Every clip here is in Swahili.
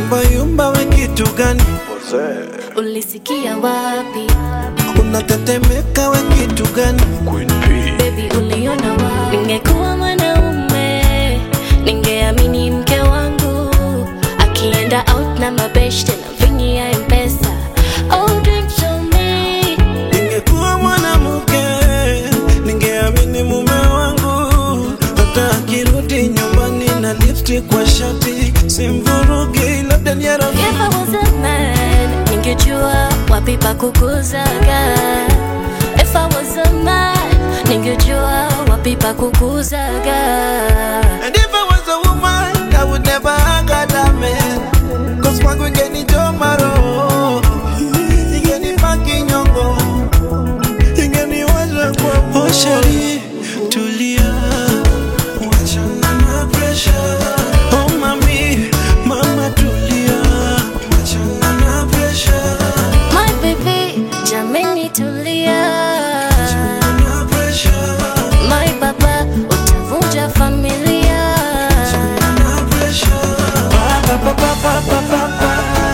yumba yumba, we kitu gani? Ulisikia wapi? Unatetemeka, we kitu gani? Baby uliona wapi? Ningekuwa mwanaume ningeamini mke wangu akienda out na mabeshte na vingi ya mpesa. Oh, drink to me. Ningekuwa mwanamke ningeamini mume wangu, hata akirudi nyumbani na lipstick kwa shati simvurugi, labda ni ya rafiki. If I was a man, ningejua wapi pa kukuzaga. If I was a man, ningejua wapi pa kukuzaga. And if I was a woman, I would never hang out that man. Cause kwangu ingenichoma roho, ingenipaki nyongo, ingeniwasha kwa moyo. Oh, sheri, tulia, wachana na pressure. Oh, mami, mama tulia, wachana na pressure. My baby, jameni tulia. Na pressure, My baba, utavunja familia. na pressure. Pa, pa, pa, pa, pa, pa, pa, pa.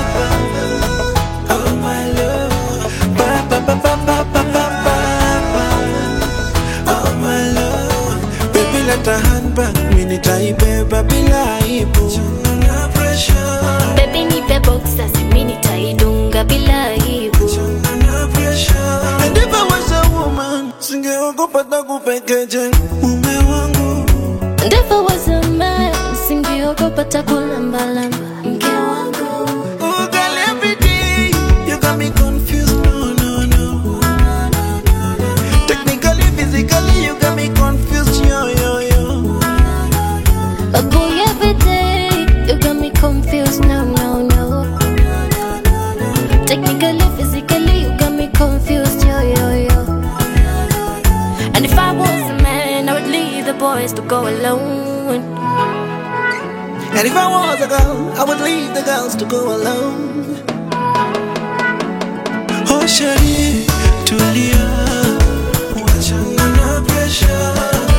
Oh, my love. Pa, pa, pa, pa, pa, pa, pa, pa, pa. Oh, my love. Baby, let a handbag, mi nitaibeba bila aibu. Na pressure, Baby nipe boxer, simi nitaidunga bila aibu. na pressure. And if I was a woman, singeogopa takupekeje mume wangu And if I was a man, singeogopa takulambalamba mke wangu. Oh, girl, every day you got me confused. No, no, no. Technically, physically, you got me confused. Yo, yo, yo. A boy every day, you got me confused. No, no, no. Technically, physically, you got me confused. Yo, yo, yo. And if I was a man, I would leave the boys to go alone. And if I was a girl, I would leave the girls to go alone. Oh, Shari, tulia, wachana na pressure.